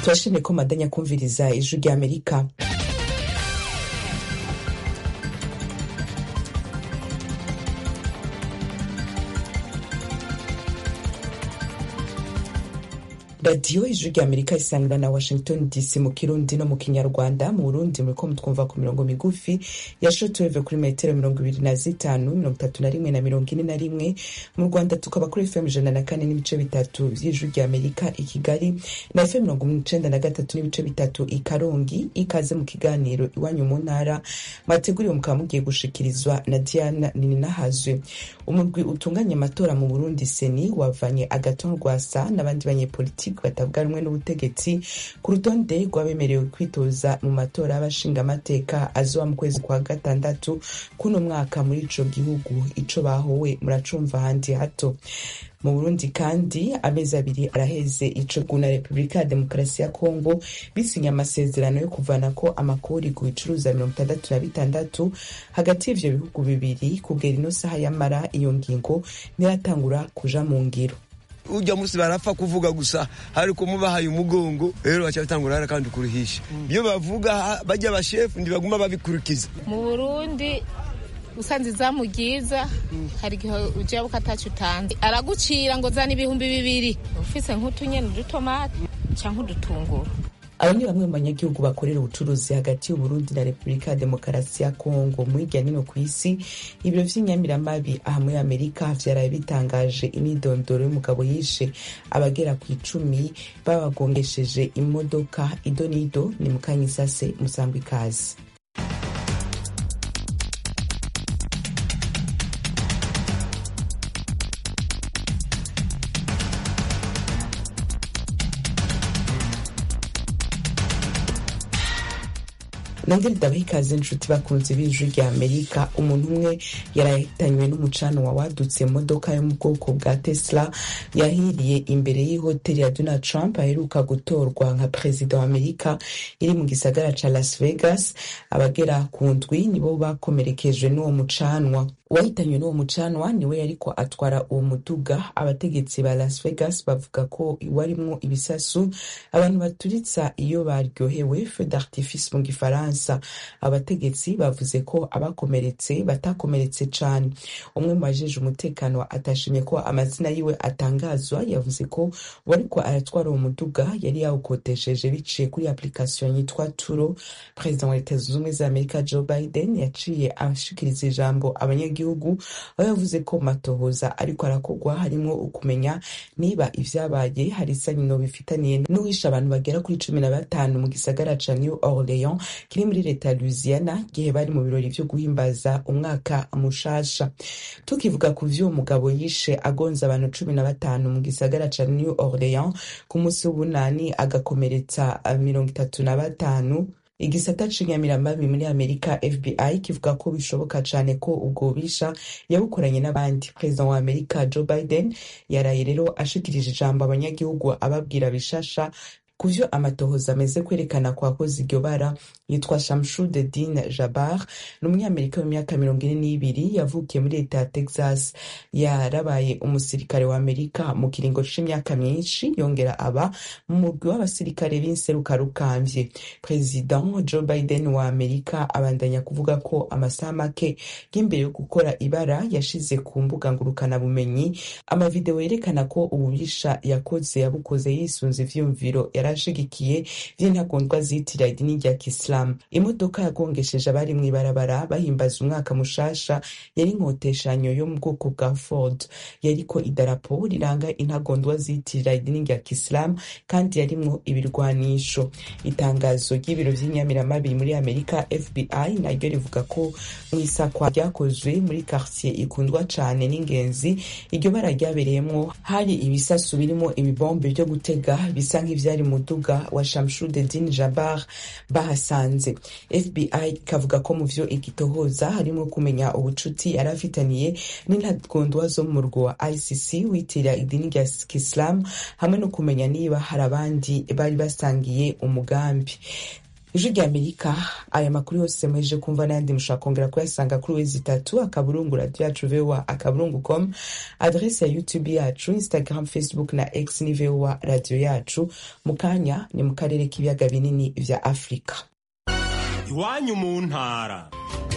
turashimye ko madanya kumviriza ijwi rya amerika radiyo ijwi rya amerika isangira na washington dc mu kirundi no mu kinyarwanda mu burundi muriko mutwumva ku mirongo migufi ya shortwave kuri metero mirongo ibiri na zitanu mirongo itatu na rimwe na mirongo ine na rimwe mu rwanda tukaba kuri fm ijana na kane n'ibice bitatu vy'ijwi rya amerika i kigali na fm mirongo icenda na gatatu n'ibice bitatu i karongi ikaze mu kiganiro iwanyu mu ntara mwateguriwe mukaba mugiye gushikirizwa na diana nininahazwe umurwi utunganya amatora mu burundi seni wavanye agaton rwasa n'abandi banyepolitiki batavuga rumwe n'ubutegetsi ku rutonde rw'abemerewe kwitoza mu matora y'abashingamateka azoba mu kwezi kwa gatandatu kuno mwaka muri ico gihugu ico bahowe muracumva ahandi hato mu burundi kandi amezi abiri araheze ico na repubulika ya demokarasi ya kongo bisinya amasezerano yo kuvanako amakori ku bicuruza mirongo itandatu na bitandatu hagati y'ivyo bihugu bibiri kugera ino saha yamara iyo ngingo ntiratangura kuja mu ngiro ujya musi barapfa kuvuga gusa ariko mubahaye umugongo rero baca batangura kandi kuruhisha iyo bavuga bajya abashefu ntibaguma babikurikiza mu burundi usanze izamu ryiza hari igihe ujya buka atacu utanze aragucira ngo zana ibihumbi bibiri ufise nk'utunyeni udutomati cyangwa udutunguru aba ni bamwe mu banyagihugu bakorera ubucuruzi hagati y'uburundi na repubulika ya demokarasi ya kongo muri hirya nino ku isi ibiro vy'inyamiramabi aha muri amerika vyaraye bitangaje imyidondoro y'umugabo yishe abagera ku icumi babagongesheje imodoka ido n'ido ni mukanyisase musangwa ikazi nongere ndabaha ikaze inshuti bakunze b'ijwi rya amerika umuntu umwe yarahitanywe n'umucano wawadutse modoka yo mu bwoko bwa tesla yahiriye imbere y'ihoteli ya donald trump aheruka gutorwa nka perezida wa amerika iri mu gisagara ca las vegas abagera ku ndwi nibo bakomerekejwe n'uwo mucanwa uwahitanywe n'uwo mucanwa niwe yariko atwara uwo muduga abategetsi ba las vegas bavuga ko warimwo ibisasu abantu baturitsa iyo baryohewe feu d'artifice mu gifaransa abategetsi bavuze ko abakomeretse batakomeretse cane umwe mu bajeje umutekano atashimye ko amazina yiwe atangazwa yavuze ko wariko aratwara uwo muduga yari yawukotesheje biciye kuri application yitwa turo perezida wa leta zunze ubumwe za amerika joe biden yaciye ashikiriza ijambo abanyagihugu gihugu aho yavuze ko matohoza ariko arakorwa harimwo ukumenya niba ivyabaye hari isanyino bifitaniye n'uwishe abantu bagera kuri cumi na batanu mu gisagara ca new orleans kiri muri leta ya louisiana gihe bari mu birori vyo guhimbaza umwaka mushasha tukivuga ku vy'uwo mugabo yishe agonza abantu cumi na batanu mu gisagara ca new orleans ku munsi w'ubunani agakomeretsa mirongo itatu na batanu igisata c'inyamiramabi muri amerika fbi kivuga ko bishoboka cane ko ubwo bisha yabukoranye n'abandi perezida wa amerika joe biden yaraye rero ashikirije ijambo abanyagihugu ababwira bishasha ku vyo amatohoza ameze kwerekana ko wakoze iryo bara yitwa shamshude din jabar ni umunyamerika w'imyaka mirongo ine n'ibiri yavukiye muri leta ya texas yarabaye umusirikare wa amerika mu kiringo c'imyaka myinshi yongera aba mu murwi w'abasirikare b'inserukarukambye perezida joe biden wa amerika abandanya kuvuga ko amasaha make y'imbere yo gukora ibara yashize ku mbuga ngurukanabumenyi amavideo yerekana ko ububisha yakoze yabukoze yisunze ivyiyumviro yarashigikiye vy'intagondwa zitira idini rya kisilamu imodoka yagongesheje abari mw'ibarabara bahimbaza umwaka mushasha yari inkoteshanyo yo mu bwoko bwa ford yariko idarapo riranga intagondwa zitirira idini rya kisilamu kandi yarimwo ibirwanisho itangazo ry'ibiro vy'inyamiramabi muri amerika fbi naryo rivuga ko mw'isakwa ryakozwe muri quartier ikundwa cane n'ingenzi iryo bara ryabereyemwo hari ibisasu birimo ibibombe vyo gutega bisa nk'ivyari muduga wa shamshude din jabar bahasanze fbi ikavuga ko mu vyo igitohoza harimo kumenya ubucuti yari afitaniye n'intagondwa zo mu murwa wa icc witira idini rya kisilamu hamwe no kumenya niba hari abandi bari basangiye umugambi ijwi rya amerika aya makuru yose muheje kumva n'ayandi mushobora kongera kuyasanga kuri wezi itatu akaburungu radiyo yacu voa akaburungu com adrese ya youtube yacu instagram facebook na x ni voa radiyo yacu mu kanya ni mu karere k'ibiyaga binini vya afurika iwanyu mu ntara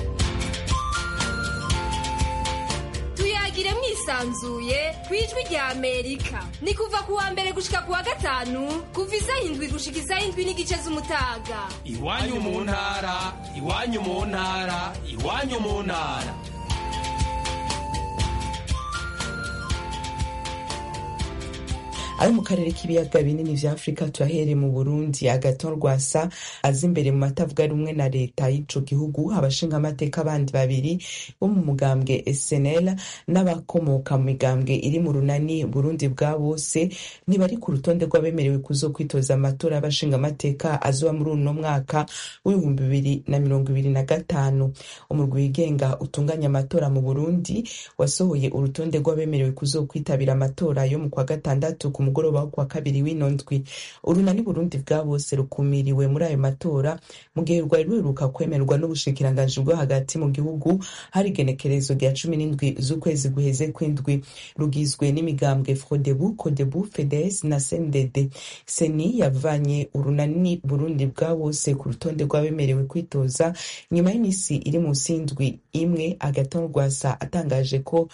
tuyagire mwisanzuye ku ijwi rya amerika ni kuva ku wa mbere gushika ku wa gatanu kuva isaha indwi gushika isaha indwi n'igice z'umutaga iwanyu mu ntara iwanyu mu ntara iwanyu mu ntara ari mu karere k'ibiyaga binini vya afurika turahere mu burundi agaton rwasa aza imbere mu matavuga rumwe na leta y'ico gihugu abashingamateka bandi babiri bo mu mugambwe snl n'abakomoka mu migambwe iri mu runani burundi bwa bose ntibari ku rutonde rw'abemerewe kuzo kwitoza amatora y'abashingamateka azoba muri uno mwaka w'ibihumbi bibiri na mirongo ibiri na gatanu umurwi wigenga utunganya amatora mu burundi wasohoye urutonde rw'abemerewe kuzo kwitabira amatora yo mu kwa gatandatu ku mugoroba wo kuwa kabiri w'ino ndwi urunani burundi bwa bose rukumiriwe muri ayo matora mu gihe rwari ruheruka kwemerwa n'ubushikiranganji bwo hagati mu gihugu hari igenekerezo rya cumi n'indwi z'ukwezi guheze kw'indwi rugizwe n'imigambwe frodebu kodebu fedes na sendede seni yavanye urunani burundi bwa bose ku rutonde rw'abemerewe kwitoza nyuma y'iminsi iri munsi y'indwi imwe agaton rwasa atangaje ko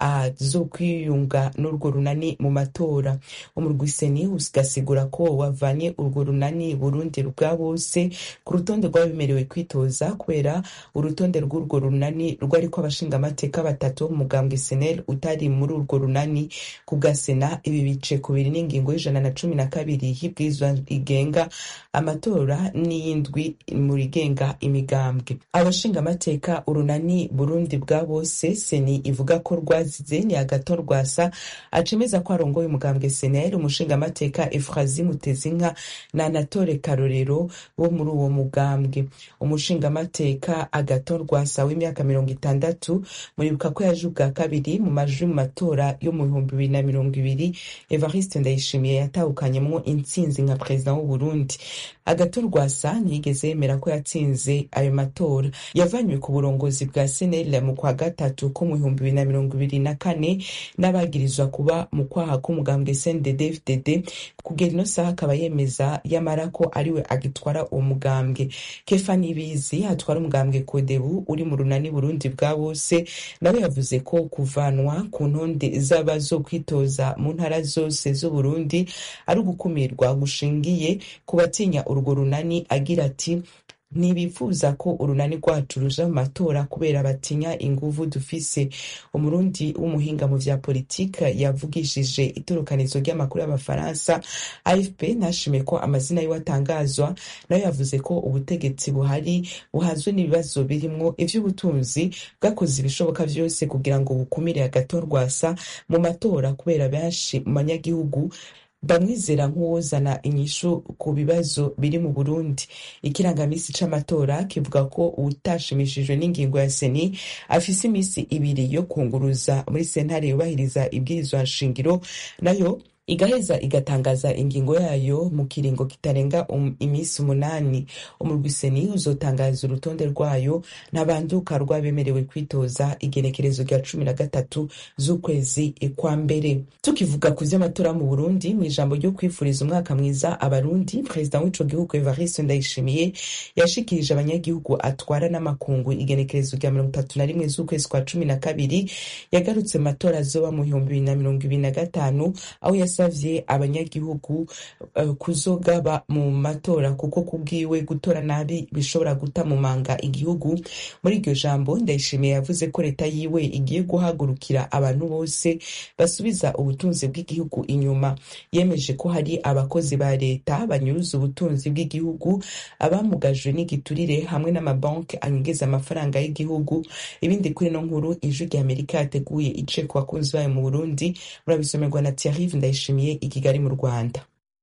azokwiyunga n'urwo runani mu matora umurwiseni ugasigura ko wavanye urwo runani burundi bwa bose ku rutonde rw'abemerewe kwitoza kubera urutonde rw'urwo runani rwariko abashingamateka batatu b'umugambwe senel utari muri urwo runani ku bwa sena ibi bice kubiri n'ingingo y'ijana na cumi na kabiri y'ibwirizwa rigenga amatora n'iyindwi mu rigenga imigambwe abashingamateka urunani burundi bwa bose seni ivuga ko rwazize ni agato rwasa acemeza ko arongoye umugambwe senel umushingamateka efrazi mutezinka na anatole karorero bo muri uwo mugambwe umushingamateka agato rwasa w'imyaka mirongo itandatu muribuka ko yaje ubwa kabiri mu majwi mu matora yo mu bihumbi bibiri na mirongo ibiri evariste ndayishimiye yatahukanyemo intsinzi nka perezida w'uburundi agato rwasa ntiyigeze yemera ko yatsinze ayo matora yavanywe ku burongozi bwa senel mu kwa gatatu ko mu bihumbi bibiri na mirongo ibiri na kane n'abagirizwa kuba mu kwaha k'umugambwe cndd fdd kugera ino saha akaba yemeza yamara ko ariwe agitwara uwo mugambwe kefa nibizi atwara umugambwe kodebu uri mu runani burundi bwa bose nawe yavuze ko kuvanwa ku ntonde z'abazo kwitoza mu ntara zose z'uburundi ari ugukumirwa gushingiye ku batinya urwo runani agira ati ntibifuza ko urunani rwacu ruja mu matora kubera batinya inguvu dufise umurundi w'umuhinga mu vya politika yavugishije itorokanizo ry'amakuru y'abafaransa afp ntashime ko amazina yiwe atangazwa nayo yavuze ko ubutegetsi buhari buhazwe n'ibibazo birimwo ivy'ubutunzi bwakoze ibishoboka vyose kugira ngo bukumire agato rwasa mu matora kubera benshi mu banyagihugu bamwizera nk'uwozana inyishu ku bibazo biri mu burundi ikirangamisi c'amatora kivuga ko uwutashimishijwe n'ingingo ya seni afise imisi ibiri yo kunguruza muri sentare yubahiriza ibwirizwa nshingiro nayo igaheza igatangaza ingingo yayo mu kiringo kitarenga um, iminsi umunani umurwiseni uzotangaza urutonde rwayo ntabanduka rw'abemerewe kwitoza igenekerezo rya cumi na gatatu z'ukwezi kwa mbere tukivuga ku vy'amatora mu burundi mu ijambo ryo kwifuriza umwaka mwiza abarundi perezida w'ico gihugu evariste ndayishimiye yashikirije abanyagihugu atwara n'amakungu igenekerezo rya mirongo itatu na rimwe z'ukwezi kwa cumi na kabiri yagarutse mu matora azoba mu bihumbi bibiri na mirongo ibiri na gatanu aho yasavye abanyagihugu uh, kuzogaba mu matora kuko kubwiwe gutora nabi bishobora guta mu manga igihugu muri iryo jambo ndayishimiye yavuze ko leta yiwe igiye guhagurukira abantu bose basubiza ubutunzi bw'igihugu inyuma yemeje ko hari abakozi ba leta banyuruza ubutunzi bw'igihugu abamugajwe n'igiturire hamwe n'amabanki anyegeza amafaranga y'igihugu ibindi kuri no nkuru ijwi rya amerika yateguye ice ku bakunzi bayo mu burundi murabisomerwa na thierry ndayishimiye i kigali mu rwanda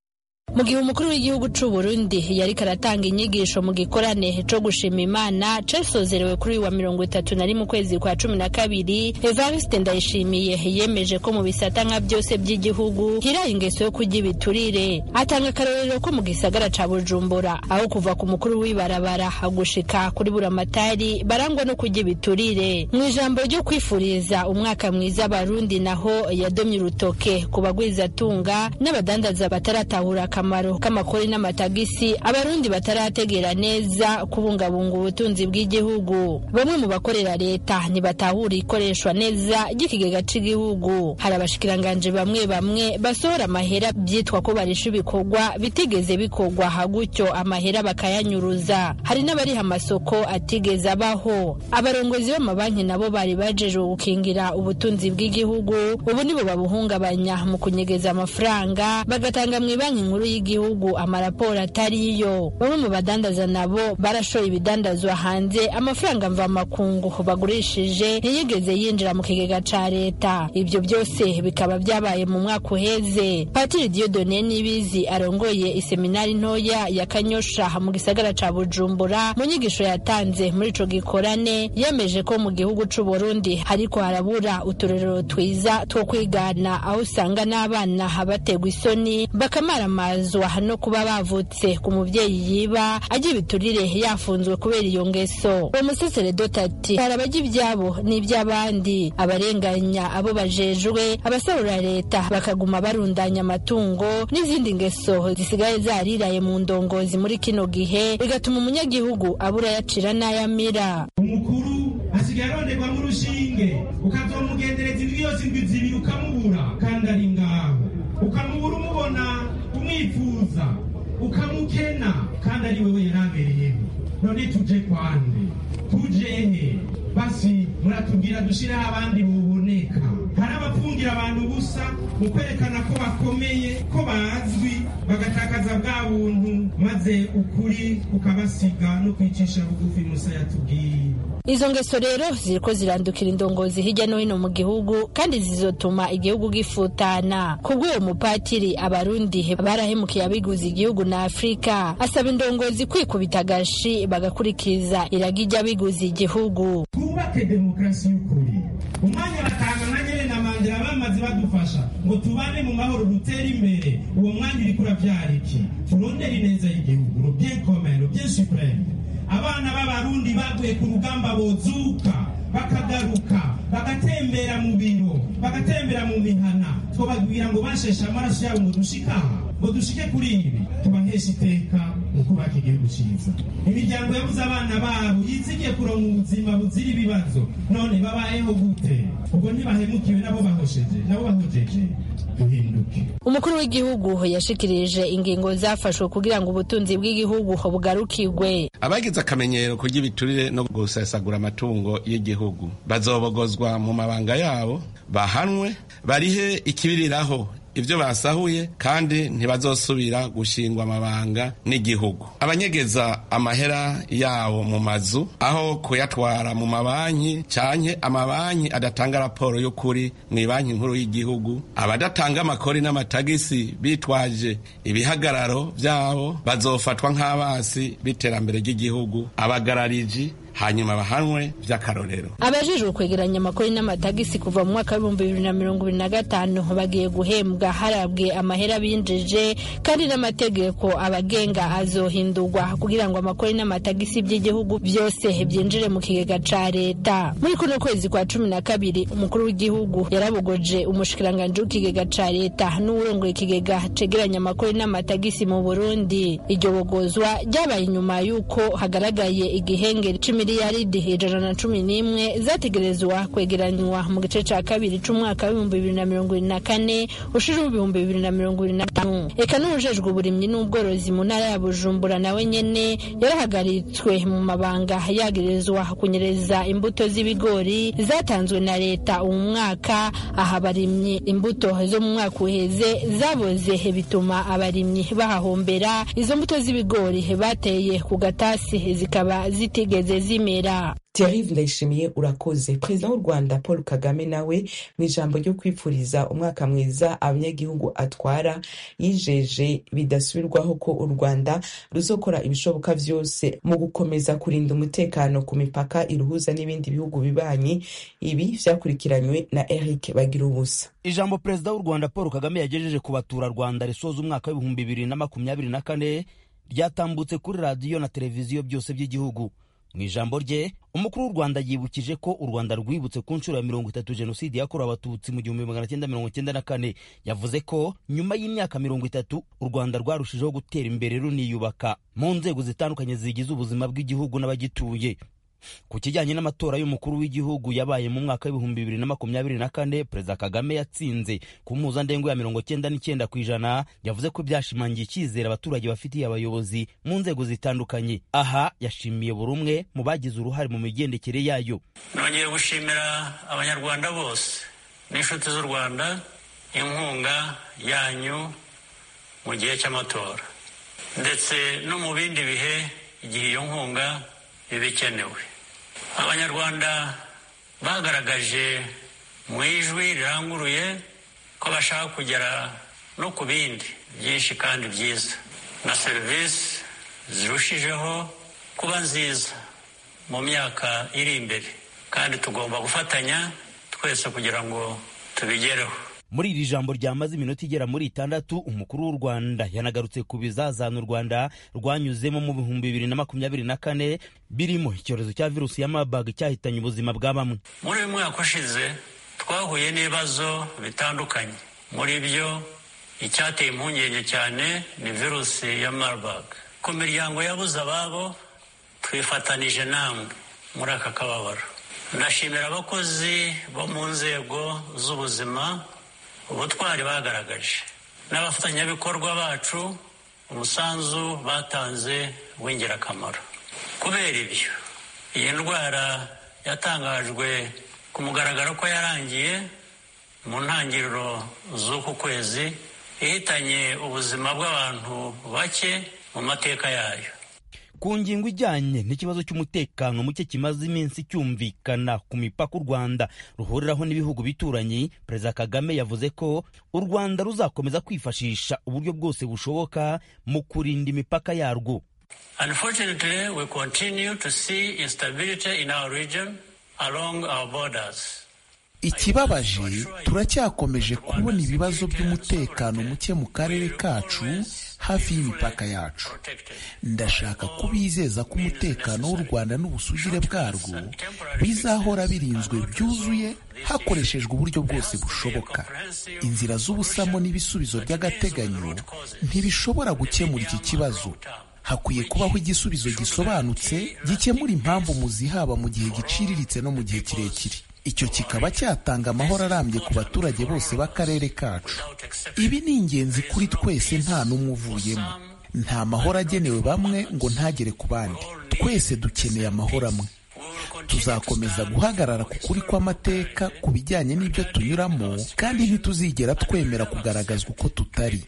mu gihe umukuru w'igihugu c'u Burundi yariko aratanga inyigisho mu gikorane co gushima imana casozerewe kuri uyu wa mirongo itatu na rimwe ukwezi kwa cumi na kabiri evariste ndayishimiye yemeje ko mu bisata nka byose by'igihugu hiraye ingeso yo kurya ibiturire atanga akarorero ko mu gisagara ca bujumbura aho kuva ku mukuru w'ibarabara gushika kuri buramatari barangwa no kurya ibiturire mu ijambo ryo kwifuriza umwaka mwiza abarundi naho yadomye urutoke ku bagwizatunga n'abadandaza bataratahura akamaro k'amakori n'amatagisi abarundi batarategera neza kubungabunga ubutunzi bw'igihugu bamwe mu bakorera leta ntibatahura ikoreshwa neza ry'ikigega cy'igihugu hari abashikiranganje bamwe bamwe basohora amahera byitwa ko barisha ibikorwa bitigeze bikorwa gutyo amahera bakayanyuruza hari n'abariha amasoko atigeze abaho abarongozi b'amabanki nabo bari bajejwe gukingira ubutunzi bw'igihugu ubu nibo babuhungabanya mu kunyegeza amafaranga bagatanga mu banki nkuru y'igihugu amaraporo atariyo bamwe mu badandaza nabo barashoye ibidandazwa hanze amafaranga mvamakungu bagurishije ntiyigeze yinjira mu kigega ca leta ibyo byose bikaba byabaye mu mwaka uheze patiri diodone nibizi arongoye iseminari ntoya ya kanyosha mu gisagara ca bujumbura mu nyigisho yatanze muri ico gikorane yemeje ko mu gihugu c'u burundi hariko harabura uturerero twiza two kwigana aho usanga n'abana bategwa isoni bakamaramazwa no kuba bavutse ku muvyeyi yiba agira ibiturire yafunzwe kubera iyo ngeso uwo museseredoti ati hari abajya ibyabo n'iby'abandi abarenganya abo bajejwe abasarura leta bakaguma barundanya amatungo n'izindi ngeso zisigaye zariraye mu ndongozi muri kino gihe bigatuma umunyagihugu abura yacira n'ayamira umukuru asigaye aronderwamo urushinge ukazomugendereza indwi yose indwi zibiri ukamubura kandi ari ngaho ukamubura umubona umwifuza ukamukena kandi ari wewe yarabereyeho none tuje kwande tuje he basi muratubwira dushireho abandi buboneka hari abapfungira abantu ubusa mu kwerekana ko bakomeye ko bazwi bagatakaza bwa buntu maze ukuri kukabasiga no kwicisha bugufi musa yatubwiye izo ngeso rero ziriko zirandukira indongozi hirya no hino mu gihugu kandi zizotuma igihugu gifutana kubw'uwo mupatiri abarundi barahemukiye abiguze igihugu na afurika asaba indongozi kwikubita agashi bagakurikiza iragi ry'abiguze igihugu twubake demokarasi y'ukuri umwanya batanga na nyene na mandela bamaze badufasha ngo tubane mu mahoro dutere imbere uwo mwanya uriko uravyara iki turondere ineza y'igihugu le bien commun le bien supreme abana b'abarundi baguye ku rugamba bozuka bakagaruka bagatembera mu biro bagatembera mu mihana twababwira ngo basheshe amaraso yabo ngo dushike aha ngo dushike kuri ibi tubaheshe iteka mu kubaka igihugu cyiza imiryango yabuze abana babo yizigiye kuronka ubuzima buzira ibibazo none babayeho gute ubwo ntibahemukiwe nabo bahosheje nabo bahojeje duhinduke umukuru w'igihugu yashikirije ingingo zafashwe kugira ngo ubutunzi bw'igihugu bugarukirwe abagize akamenyero kurya ibiturire no gusesagura amatungo y'igihugu bazobogozwa mu mabanga yabo bahanwe barihe ikibiriraho ibyo basahuye kandi ntibazosubira gushingwa amabanga n'igihugu abanyegeza amahera yabo mu mazu aho kuyatwara mu mabanki canke amabanki adatanga raporo y'ukuri mu banki nkuru y'igihugu abadatanga amakori n'amatagisi bitwaje ibihagararo vyabo bazofatwa nk'abasi b'iterambere ry'igihugu abagarariji hanyuma bahanwe vy'akarorero abajejwe kwegeranya amakori n'amatagisi kuva mu mwaka w'ibihumbi bibiri na mirongo ibiri na gatanu bagiye guhembwa harabwe amahera binjije kandi n'amategeko abagenga azohindurwa kugira ngo amakori n'amatagisi by'igihugu byose byinjire mu kigega ca leta muri kuno kwezi kwa cumi na kabiri umukuru w'igihugu yarabogoje umushikiranganji w'ikigega ca leta n'uwurongoye ikigega cegeranya amakori n'amatagisi mu burundi iryo bogozwa ryabaye inyuma y'uko hagaragaye igihengeri c'imi miliyaridi ijana na cumi n'imwe zategerezwa kwegeranywa mu gice ca kabiri c'umwaka w'ibihumbi bibiri na mirongo ibiri na kane ushije ibihumbi bibiri na mirongo ibiri na gatanu eka n'uwujejwe uburimyi n'ubworozi mu ntara ya bujumbura nawe nyene yarahagaritswe mu mabanga yagirizwa kunyereza imbuto z'ibigori zatanzwe na leta uwu mwaka aha abarimyi imbuto zo mu mwaka uheze zaboze bituma abarimyi bahahombera izo mbuto z'ibigori bateye ku gatasi zikaba zitigeze zi kimera Thierry Ndayishimiye urakoze perezida w'u Rwanda Paul Kagame nawe mu ijambo ryo kwipfuriza umwaka mwiza abanyagihugu atwara yijeje bidasubirwaho ko u Rwanda ruzokora ibishoboka vyose mu gukomeza kurinda umutekano ku mipaka iruhuza n'ibindi bihugu bibanyi ibi vyakurikiranywe na Eric Bagirubusa ijambo perezida w'u Rwanda Paul Kagame yagejeje ku baturarwanda risoza umwaka w'ibihumbi bibiri na makumyabiri na kane ryatambutse kuri radiyo na televiziyo byose by'igihugu mu ijambo rye umukuru w'u rwanda yibukije ko u rwanda rwibutse ku nshuro ya mirongo itatu jenoside yakorewe abatutsi mu gihumbi magana cyenda mirongo cyenda na kane yavuze ko nyuma y'imyaka mirongo itatu u rwanda rwarushijeho gutera imbere runiyubaka mu nzego zitandukanye zigize ubuzima bw'igihugu n'abagituye ku kijyanye n'amatora y'umukuru w'igihugu yabaye mu mwaka w'ibihumbi bibiri na makumyabiri na kane perezida kagame yatsinze ku mpuzandengo ya mirongo cyenda n'icyenda ku ijana yavuze ko byashimangiye icyizere abaturage bafitiye abayobozi mu nzego zitandukanye aha yashimiye buri umwe mu bagize uruhare mu migendekere yayo nongeye gushimira abanyarwanda bose n'inshuti z'u rwanda inkunga yanyu mu gihe cy'amatora ndetse no mu bindi bihe igihe iyo nkunga iba ikenewe abanyarwanda bagaragaje mu ijwi riranguruye ko bashaka kugera no ku bindi byinshi kandi byiza na serivisi zirushijeho kuba nziza mu myaka iri imbere kandi tugomba gufatanya twese kugira ngo tubigereho muri iri jambo ryamaze iminota igera muri itandatu umukuru w'u rwanda yanagarutse ku bizazana u rwanda rwanyuzemo mu bihumbi bibiri na makumyabiri na kane birimo icyorezo cya virusi ya marburg cyahitanye ubuzima bwa bamwe muri uyu mwaka ushize twahuye n'ibibazo bitandukanye muri byo icyateye impungenge cyane ni virusi ya marburg ku miryango yabuze ababo twifatanije namwe muri aka kababaro ndashimira abakozi bo mu nzego z'ubuzima ubutwari bagaragaje n'abafatanyabikorwa bacu umusanzu batanze w'ingirakamaro kubera ibyo iyi ndwara yatangajwe ku mugaragaro ko yarangiye mu ntangiriro z'uku kwezi ihitanye ubuzima bw'abantu bake mu mateka yayo ku ngingo ijyanye n'ikibazo cy'umutekano muke kimaze iminsi cyumvikana ku mipaka u rwanda ruhuriraho n'ibihugu bituranyi perezida kagame yavuze ko u rwanda ruzakomeza kwifashisha uburyo bwose bushoboka mu kurinda imipaka yarwo Unfortunately, we continue to see instability in our region along our borders. ikibabaje turacyakomeje kubona ibibazo by'umutekano muke mu karere kacu hafi y'imipaka yacu ndashaka kubizeza ko umutekano w'u rwanda n'ubusugire bwarwo bizahora birinzwe byuzuye hakoreshejwe uburyo bwose bushoboka inzira z'ubusamo n'ibisubizo by'agateganyo ntibishobora gukemura iki kibazo hakwiye kubaho igisubizo gisobanutse gikemura impamvu muzihaba mu gihe giciriritse no mu gihe kirekire icyo kikaba cyatanga amahoro arambye ku baturage bose b'akarere kacu ibi ni ingenzi kuri twese nta n'umwe uvuyemo nta mahoro agenewe bamwe ngo ntagere ku bandi twese dukeneye amahoro amwe tuzakomeza guhagarara ku kuri kw'amateka ku bijyanye n'ibyo tunyuramo kandi ntituzigera twemera kugaragazwa uko tutari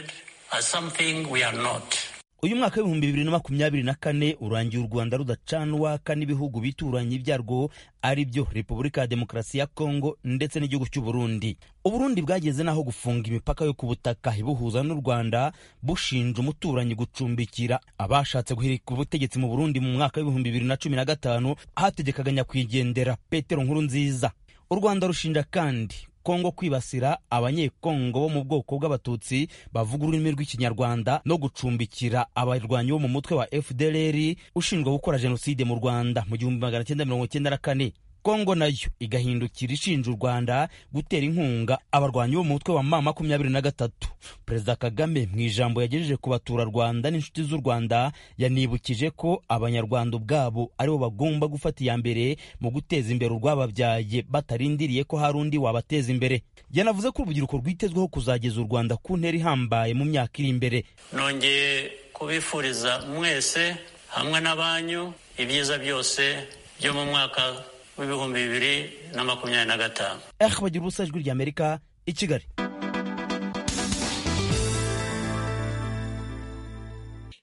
uyu mwaka w'ibihumbi bibiri na makumyabiri na kane urangiye u rwanda rudacana uwaka n'ibihugu bituranyi byarwo ari byo repubulika ya demokarasi ya kongo ndetse n'igihugu cy'u burundi uburundi bwageze n'aho gufunga imipaka yo ku butaka ibuhuza n'u rwanda bushinja umuturanyi gucumbikira abashatse guhirika ubutegetsi mu burundi mu mwaka w'ibihumbi bibiri na cumi na gatanu hategekaga nyakwigendera petero nkuru nziza u rwanda rushinja kandi kongo kwibasira abanyekongo bo mu bwoko bw'abatutsi bavuga ururimi rw'ikinyarwanda no gucumbikira abarwanyi bo mu mutwe wa fdlr ushinjwa gukora jenoside mu rwanda mu gihumbi magana cyenda mirongo cyenda na kane kongo nayo igahindukira ishinja u rwanda gutera inkunga abarwanyi bo mu mutwe wa ma makumyabiri na gatatu perezida kagame mu ijambo yagejeje ku baturarwanda n'inshuti z'u rwanda yanibukije ko abanyarwanda ubwabo aribo bagomba gufata iya mbere mu guteza imbere urwababyaye batarindiriye ko hari undi wabateza imbere yanavuze ko urubyiruko rwitezweho kuzageza u rwanda ku ntera ihambaye mu myaka iri imbere nongeye kubifuriza mwese hamwe n'abanyu ibyiza byose byo mu mwaka w'ibihumbi bibiri na makumyabiri na gatanu eh bagira ubusa ijwi ry'amerika i kigali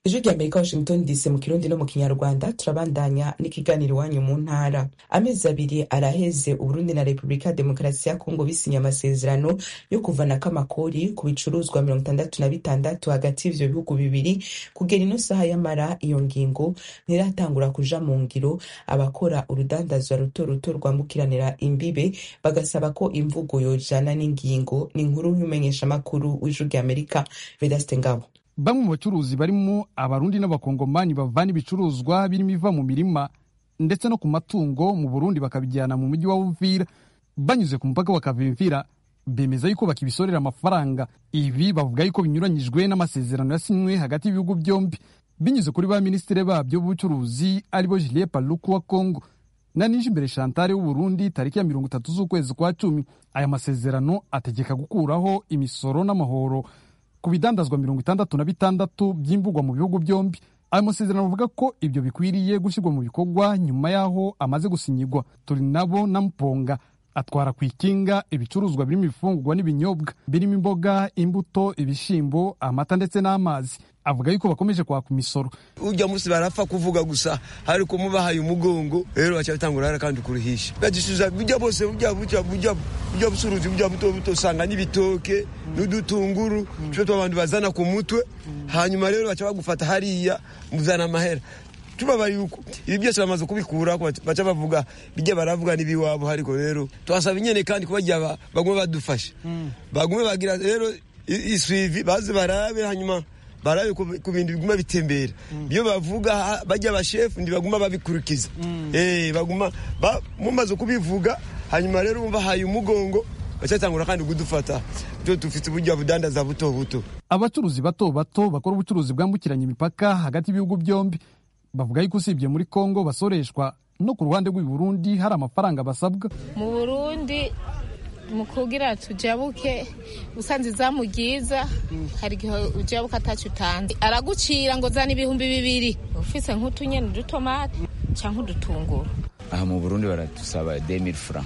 ijwi rya amerika washington dc mu kirundi no mu kinyarwanda turabandanya n'ikiganiro iwanyu mu ntara amezi abiri araheze uburundi na repubulika ya demokarasi ya kongo bisinye amasezerano yo kuvanako amakori ku bicuruzwa mirongo itandatu na bitandatu hagati y'ivyo bihugu bibiri kugera ino saha y'amara iyo ngingo ntiratangura kuja mu ngiro abakora urudandazwa ruto ruto rwambukiranira imbibe bagasaba ko imvugo yojana n'ingingo ni inkuru y'umumenyeshamakuru w'ijwi rya amerika vedaste ngabo bamwe mu bacuruzi barimo abarundi n'abakongomani bavana ibicuruzwa birimo iva mu mirima ndetse no ku matungo mu burundi bakabijyana mu mujyi wa uvira banyuze ku mupaka wa kavimvira bemeza yuko bakibisorera amafaranga ibi bavuga yuko binyuranyijwe n'amasezerano yasinywe hagati y'ibihugu byombi binyuze kuri ba minisitiri babyo b'ubucuruzi aribo Julien Paluku wa Congo na Nijimbere Chantal w'Uburundi tariki ya mirongo itatu z'ukwezi kwa cumi aya masezerano ategeka gukuraho imisoro n'amahoro ku bidandazwa mirongo itandatu na bitandatu by'imbugwa mu bihugu byombi ayo masezerano avuga ko ibyo bikwiriye gushyirwa mu bikorwa nyuma y'aho amaze gusinyigwa turi nabo na mponga atwara ku ikinga ibicuruzwa birimo ibifungurwa n'ibinyobwa birimo imboga imbuto ibishyimbo amata ndetse n'amazi avuga yuko bakomeje kwaka imisoro ujya munsi barapfa kuvuga gusa ariko mubahaye umugongo rero baca bitangura kandi kurihisha bagisubiza bijya bose bujya bujya bujya bujya busuruzi bujya buto buto usanga n'ibitoke n'udutunguru twe abantu bazana ku mutwe hanyuma rero baca bagufata hariya muzana amahera tubabaye yuko ibi byose bamaze kubikura baca bavuga bijya baravuga n'ibiwabo ariko rero twasaba inyene kandi kubagira bagume badufasha bagume bagira rero iswivi baze barabe hanyuma barabe ku bintu biguma bitembera iyo bavuga bajya abashefu ntibaguma babikurikiza baguma mumaze kubivuga hanyuma rero bahaye umugongo bacyatangura kandi kudufata byo dufite uburyo budandaza buto buto abacuruzi bato bato bakora ubucuruzi bwambukiranya imipaka hagati y'ibihugu byombi bavuga yuko usibye muri kongo basoreshwa no ku ruhande rw'i Burundi hari amafaranga basabwa mu burundi mu kugira tujabuke usanze izamu ryiza hari igihe ujabuka atacyo utanze aragucira ngo zana ibihumbi bibiri ufise nk'utunyeni udutomati cyangwa udutunguru aha mu burundi baradusaba demiri fura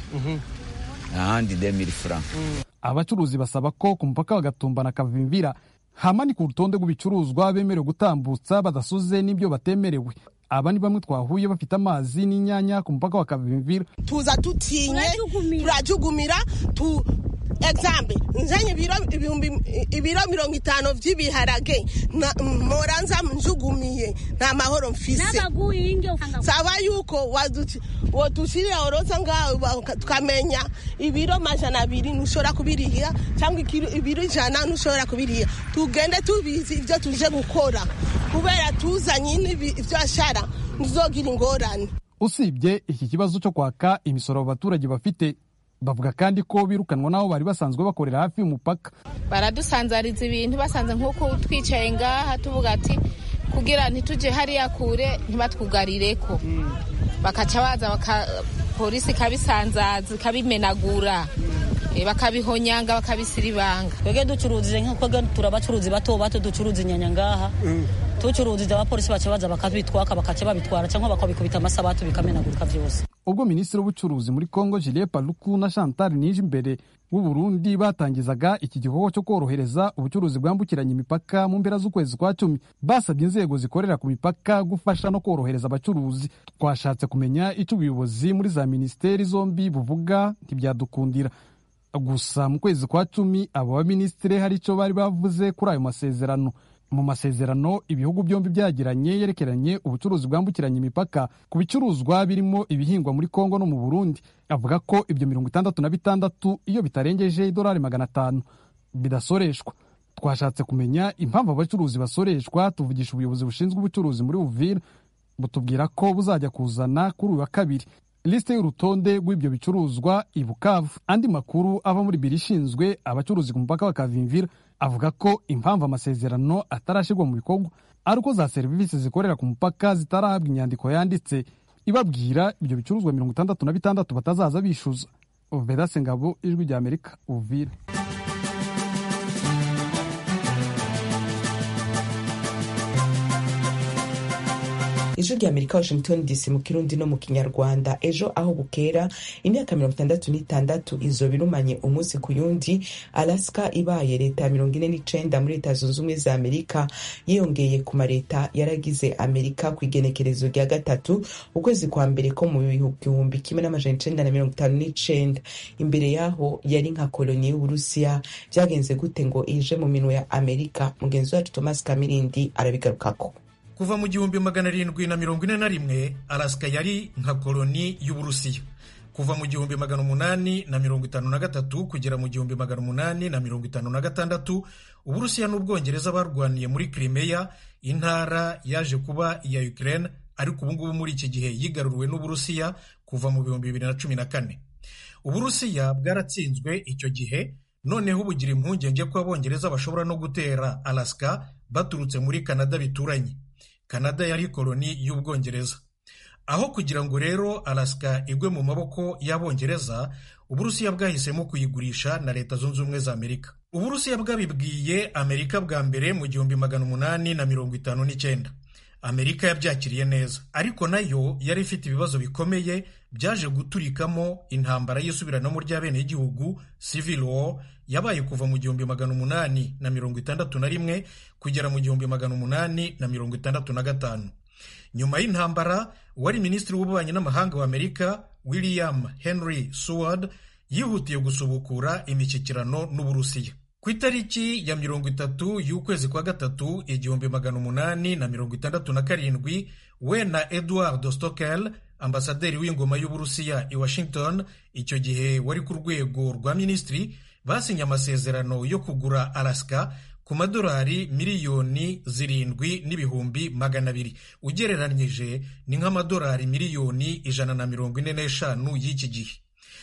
ahandi demiri fura abacuruzi basaba ko ku mupaka wagatumba na kavimvira hamanikwa urutonde rw'ibicuruzwa bemerewe gutambutsa badasuze n'ibyo batemerewe aba ni bamwe twahuye bafite amazi n'inyanya ku mupaka wa kavimvira tuza tutinye turajugumira tu example nzanye ibiro ibihumbi ibiro mirongo itanu vy'ibiharage moranza njugumiye nta mahoro mfise saba yuko wodushirira oroza ngawe tukamenya ibiro majana abiri ntushobora kubiriha cyangwa ibiro ijana ntushobora kubiriha tugende tubizi ibyo tuje gukora kubera tuzanye ivyo ashara ntuzogira ingorane usibye iki kibazo cyo kwaka imisoro abaturage bafite bavuga kandi ko birukanwa n'aho bari basanzwe bakorera hafi y'umupaka baradusanzariza ibintu basanze nk'uko twicaye ngaha tuvuga ati kugira ntitujye hariya kure ntibatwugarireko bakaca baza polisi ikabisanzaza ikabimenagura bakabihonyanga bakabisiribanga twebwe ducuruzije nk'uko turi abacuruzi bato bato ducuruza inyanya ngaha tucuruzije abapolisi baca baza bakabitwaka bakaca babitwara cyangwa bakabikubita amasabatu bikamenagurika byose ubwo minisitiri w'ubucuruzi muri congo Julien Paluku na Chantal Nijimbere w'u Burundi batangizaga iki gikorwa cyo korohereza ubucuruzi bwambukiranya imipaka mu mpera z'ukwezi kwa cumi basabye inzego zikorera ku mipaka gufasha no korohereza abacuruzi twashatse kumenya icyo ubuyobozi muri za minisiteri zombi buvuga ntibyadukundira gusa mu kwezi kwa cumi abo baminisitiri hari icyo bari bavuze kuri ayo masezerano mu masezerano ibihugu byombi byagiranye yerekeranye ubucuruzi bwambukiranya imipaka ku bicuruzwa birimo ibihingwa muri kongo no mu burundi avuga ko ibyo mirongo itandatu na bitandatu iyo bitarengeje idolari magana atanu bidasoreshwa twashatse kumenya impamvu abacuruzi basoreshwa tuvugisha ubuyobozi bushinzwe ubucuruzi muri uvira butubwira ko buzajya kuzana kuri uyu wa kabiri lisite y'urutonde rw'ibyo bicuruzwa i bukavu andi makuru ava muri biro ishinzwe abacuruzi ku mupaka wa kavimvira avuga ko impamvu amasezerano atarashyirwa mu bikorwa ari uko za serivisi zikorera ku mupaka zitarahabwa inyandiko yanditse ibabwira ibyo bicuruzwa mirongo itandatu na bitandatu batazaza bishyuza vedase ngabo ijwi rya amerika uvira ijwi rya amerika washington dc mu kirundi no mu kinyarwanda ejo aho bukera imyaka mirongo itandatu n'itandatu izo birumanye umunsi ku yundi alaska ibaye leta ya mirongo ine n'icenda muri leta zunze ubumwe za amerika yiyongeye ku mareta yaragize amerika ku igenekerezo rya gatatu ukwezi kwa mbere ko mu gihumbi kimwe n'amajana icenda na mirongo itanu n'icenda imbere yaho yari nka koloni y'uburusiya byagenze gute ngo ije mu minwe ya amerika mugenzi wacu thomas kamirindi arabigarukako kuva mu gihumbi magana arindwi na mirongo ine na rimwe alaska yari nka koloni y'uburusiya kuva mu gihumbi magana umunani na mirongo itanu na gatatu kugera mu gihumbi magana umunani na mirongo itanu na gatandatu uburusiya n'ubwongereza barwaniye muri krimeya intara yaje kuba iya ukraine ariko ubungubu muri iki gihe yigaruriwe n'uburusiya kuva mu bihumbi bibiri na cumi na kane uburusiya bwaratsinzwe icyo gihe noneho bugira impungenge ko abongereza bashobora no gutera alaska baturutse muri kanada bituranye kanada yari koloni y'ubwongereza aho kugira ngo rero alaska igwe mu maboko y'abongereza uburusiya bwahisemo kuyigurisha na leta zunze ubumwe za amerika uburusiya bwabibwiye amerika bwa mbere mu gihumbi magana umunani na mirongo itanu n'icyenda amerika yabyakiriye neza ariko nayo yari ifite ibibazo bikomeye byaje guturikamo intambara y'isubiranamo ry'abenegihugu civil war yabaye kuva mu gihumbi magana umunani na mirongo itandatu na rimwe kugera mu gihumbi magana umunani na mirongo itandatu na gatanu nyuma y'intambara uwari minisitiri w'ububanyi n'amahanga wa amerika william henry seward yihutiye gusubukura imishyikirano n'uburusiya ku itariki ya mirongo itatu y'ukwezi kwa gatatu igihumbi magana umunani na mirongo itandatu na karindwi we na edward stokel ambasaderi w'ingoma y'uburusiya i washington icyo gihe wari ku rwego rwa minisitiri basinye amasezerano yo kugura alaska ku madolari miliyoni zirindwi n'ibihumbi magana abiri ugereranyije ni nk'amadolari miliyoni ijana na mirongo ine n'eshanu y'iki gihe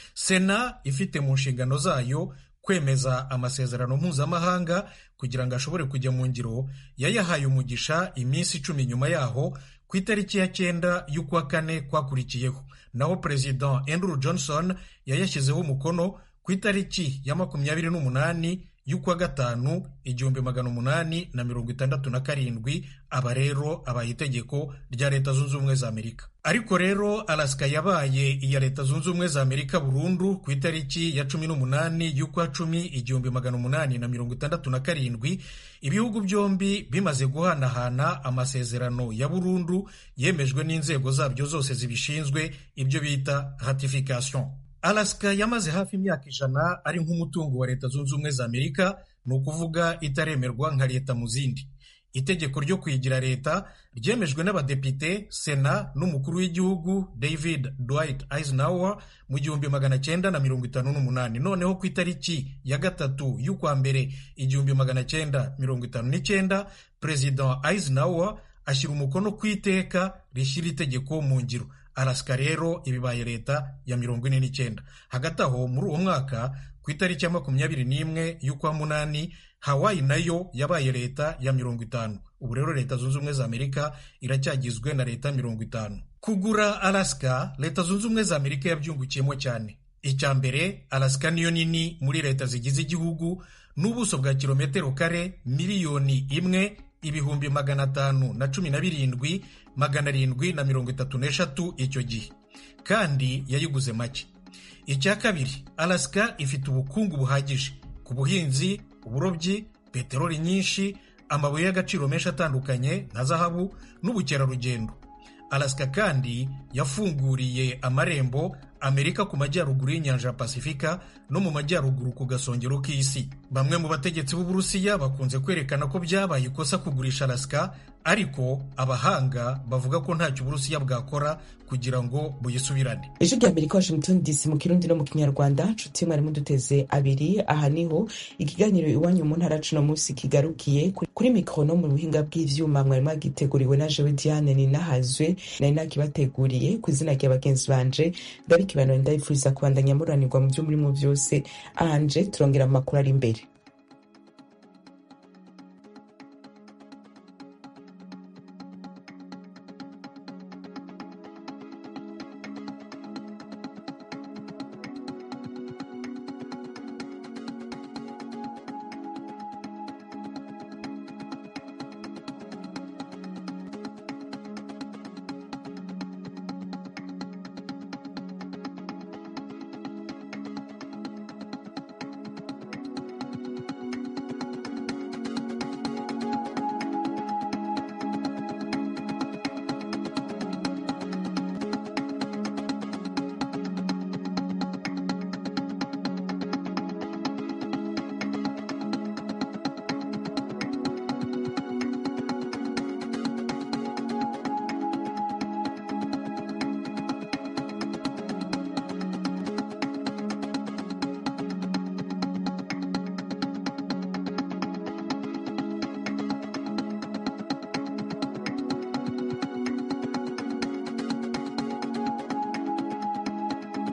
sena ifite mu nshingano zayo kwemeza amasezerano mpuzamahanga kugira ngo ashobore kujya mu ngiro yayahaye umugisha iminsi icumi nyuma yaho ku itariki ya cyenda y'ukwa kane kwakurikiyeho naho perezida andrew johnson yayashyizeho umukono ku itariki ya makumyabiri n'umunani y'ukwa gatanu igihumbi magana umunani na mirongo itandatu na karindwi aba rero abaye itegeko rya leta zunze ubumwe za amerika ariko rero alaska yabaye iya leta zunze ubumwe za amerika burundu ku itariki ya cumi n'umunani y'ukwa cumi igihumbi magana umunani na mirongo itandatu na karindwi ibihugu byombi bimaze guhanahana amasezerano ya burundu yemejwe n'inzego zabyo zose zibishinzwe ibyo bita ratification alaska yamaze hafi imyaka ijana ari nk'umutungo wa leta zunze ubumwe za amerika ni ukuvuga itaremerwa nka leta mu zindi itegeko ryo kuyigira leta ryemejwe n'abadepite sena n'umukuru w'igihugu david dwight eisenhower mu gihumbi magana cyenda na mirongo itanu n'umunani noneho ku itariki ya gatatu y'ukwa mbere igihumbi magana cyenda mirongo itanu n'icyenda perezida eisenhower ashyira umukono ku iteka rishyira itegeko mu ngiro alaska rero ibibaye leta ya mirongo ine n'icyenda hagati aho muri uwo mwaka ku itariki ya makumyabiri n'imwe y'ukwa munani hawaii nayo yabaye leta ya mirongo itanu ubu rero leta zunze ubumwe za amerika iracyagizwe na leta mirongo itanu kugura alaska leta zunze ubumwe za amerika yabyungukiyemo cyane icya mbere alaska niyo nini muri leta zigize igihugu n'ubuso bwa kilometero kare miliyoni imwe ibihumbi magana atanu na cumi na birindwi magana arindwi na mirongo itatu n'eshatu icyo gihe kandi yayiguze make icya kabiri alaska ifite ubukungu buhagije ku buhinzi uburobyi peteroli nyinshi amabuye y'agaciro menshi atandukanye nka zahabu n'ubukerarugendo alaska kandi yafunguriye amarembo amerika ku majyaruguru y'inyanja ya pasifika no mu majyaruguru ku gasongero k'isi bamwe mu bategetsi b'uburusiya bakunze kwerekana ko byabaye ikosa kugurisha alaska ariko abahanga bavuga ko ntacyo uburusiya bwakora kugira ngo buyisubirane ijwi rya amerika washington dc mu kirundi no mu kinyarwanda nshuti mwarimu duteze abiri aha niho ikiganiro iwanyu mu ntara cuno munsi kigarukiye kuri mikoro no mu buhinga bw'ivyuma mwari mwagiteguriwe na jewe diane ninahazwe nari nakibateguriye ku izina rya bagenzi banje ndabikibanuro ndabifuriza kubandanya muranirwa mu byo murimo byose anje turongera mu makuru ari imbere